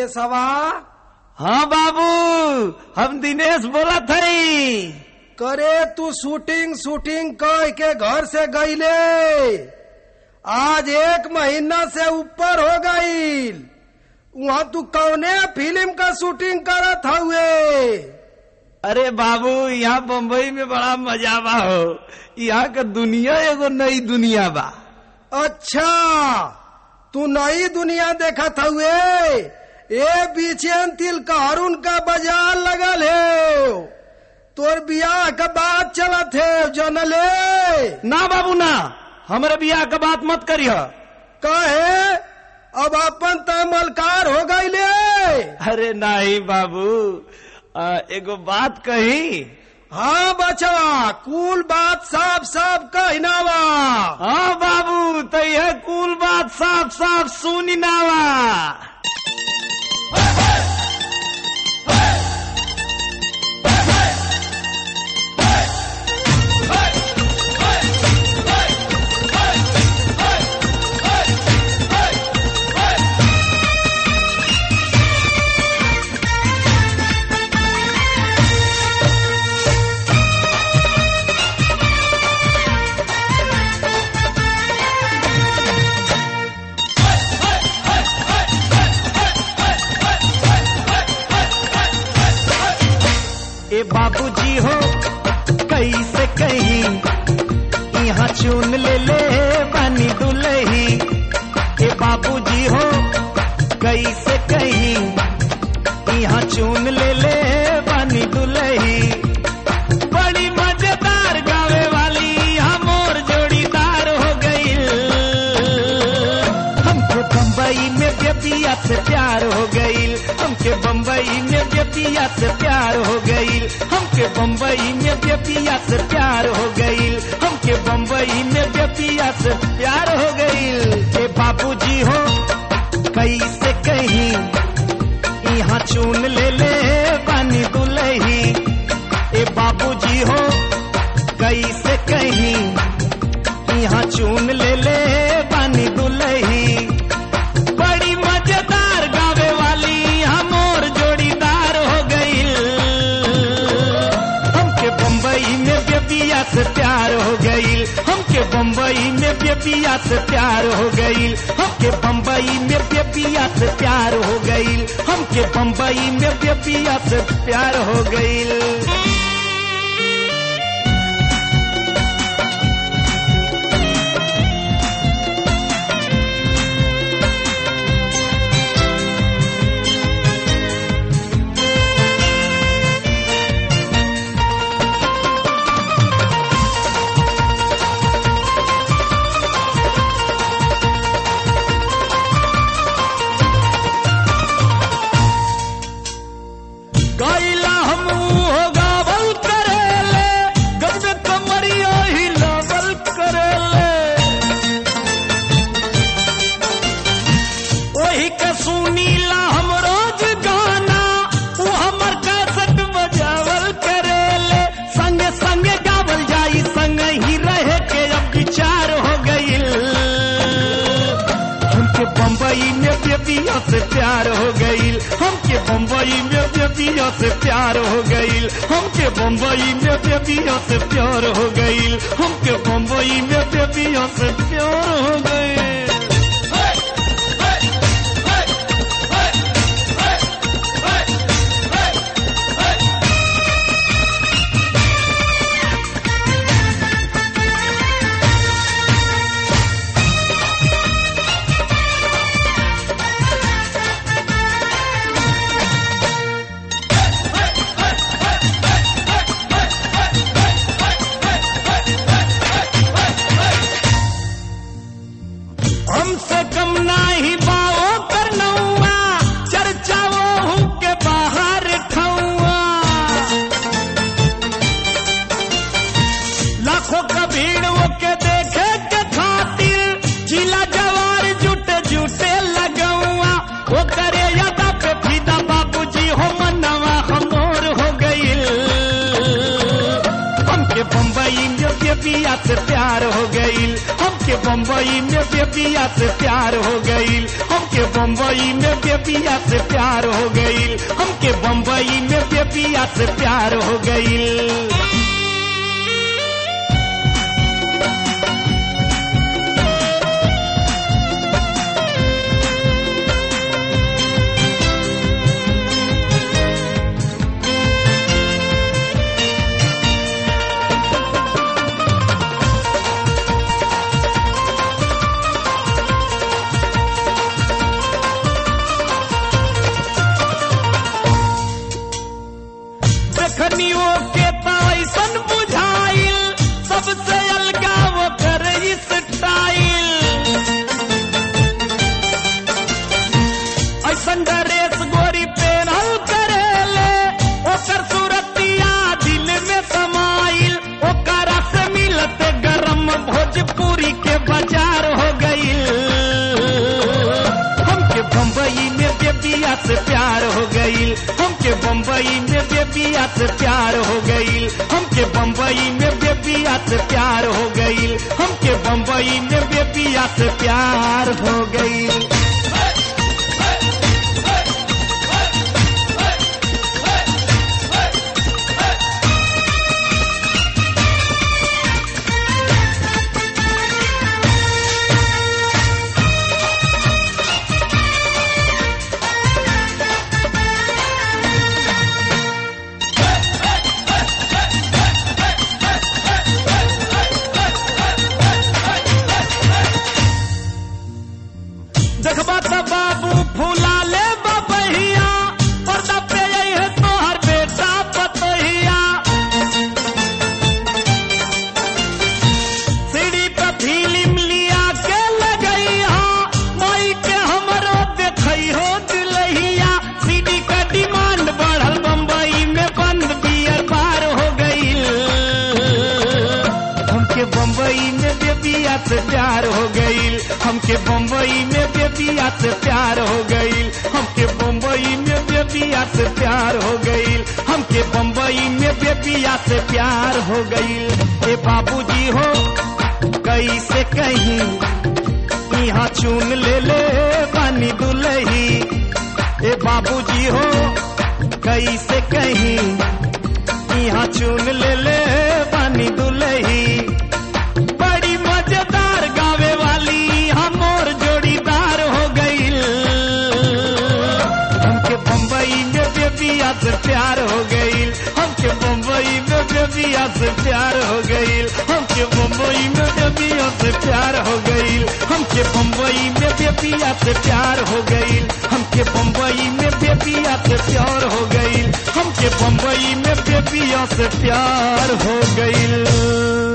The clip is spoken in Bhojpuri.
दिनेशवा हाँ बाबू हम दिनेश बोला थई करे तू शूटिंग शूटिंग कह के घर से गईले आज एक महीना से ऊपर हो गईल वहाँ तू कौने फिल्म का शूटिंग करत हुए अरे बाबू यहाँ बम्बई में बड़ा मजा बा हो यहाँ का दुनिया एगो नई दुनिया बा अच्छा तू नई दुनिया देखत हुए ए बीचे तिल का हरुन का बाजार लगल है तोर बियाह का बात चलत है जनले ना बाबू ना हमारे बियाह का बात मत करियो कहे अब अपन तमलकार हो गईले अरे नहीं बाबू आ, एगो बात कही हाँ बचवा कुल बात साफ साफ कहनावा हाँ बाबू तो यह कुल बात साफ साफ सुनी नावा ए बाबूजी हो कैसे कहीं यहाँ चुन ले ले बनी दुलही ए बाबूजी हो कैसे कहीं यहाँ चुन ले ले बनी दुलही बड़ी मजेदार गावे वाली हम और जोड़ीदार हो गई हमको बम्बई में बेबिया से प्यार हो गई हमके बम्बई में बेबिया से प्यार हो गई हमके बम्बई में बेबिया से प्यार हो गई हमके बम्बई में बेबिया से प्यार हो गई ए बाबूजी हो कैसे कहीं यहाँ चुन ले ले बनी दुलही ए बाबूजी हो कैसे कहीं यहाँ चुन ले ले बनी दुलही बड़ी मजेदार गावे वाली हम और जोड़ीदार हो गई हमके बम्बई में बेबिया से प्यार हो गई हमके बम्बई में बेबिया से प्यार हो गई हमके बम्बई में बेबिया से प्यार हो गई हमके बम्बई में बेबिया से प्यार हो गई गैला हम हो गावल करेले गजबे कमरिया ही लावल करेले वही के सुनीला हम रोज गाना वो हमर कैसेट बजावल करेले संगे संगे गावल जाई संग ही रहे के अब विचार हो गईल हमके बम्बई में बेबिया से प्यार हो गईल हमके बम्बई में बेबिया से प्यार हो गईल हमके बम्बई में बेबिया से प्यार हो गईल हमके बम्बई में बेबिया से प्यार हो गईल हमसे कम नाही बाओ करनौआ चर्चाओ हूँ के बाहर ठौआ लाखों का भीड़ वो के देखे के खातिर जिला जवार जुटे जुटे लगौआ वो करे यादा पे फीदा बाबूजी हो मनवा हमोर हो गईल हमके बम्बई में बेबिया से प्यार हो गईल हमके हमके बम्बई में बेबिया से प्यार हो गईल हमके बम्बई में बेबिया से प्यार हो गईल हमके बम्बई में बेबिया से प्यार हो गईल देखनियो के तो ऐसन बुझाइल सबसे अलगा वो कर स्टाइल ऐसन ड्रेस गोरी पेनल करेले ओकर सूरतिया दिल में समाइल ओकरा से मिलते गरम भोजपुरी के बाजार हो गईल हमके बम्बई में बेबिया से प्यार हो गईल हमके बम्बई में बेबिया से प्यार हो गईल हमके बम्बई में बेबिया से प्यार हो गईल हमके बम्बई में बेबिया से प्यार हो गईल देखबा त बाबू फूला ले बबहिया पर्दा पे आई है तोहर बेटा पतहिया सीढ़ी पे फिल्म लिया के लगैया माई के हमरो देखई हो दिलहिया सीडी का डिमांड बढ़ल बम्बई में बंद बियर पार हो गईल हमके बम्बई में बेबिया से प्यार हो गईल हमके बम्बई में बेबिया से प्यार हो गईल हमके बम्बई में बेबिया से प्यार हो गईल हमके बम्बई में बेबिया से प्यार हो गईल ए बाबूजी हो कैसे कहीं यहाँ चून ले ले पानी दुलही ए बाबूजी हो कैसे कहीं यहाँ चून ले ले पानी दुलही बड़ी मजेदार गावे वाली हम और जोड़ीदार हो गईल हमके बम्बई में बेबिया से प्यार हो गईल हमके बम्बई में बेबिया से प्यार हो गईल हमके बम्बई में बेबिया से प्यार हो गईल हमके बम्बई में बेबिया से प्यार हो गईल हमके बम्बई में बेबिया से प्यार हो गईल हमके बम्बई में बेबिया से प्यार हो गईल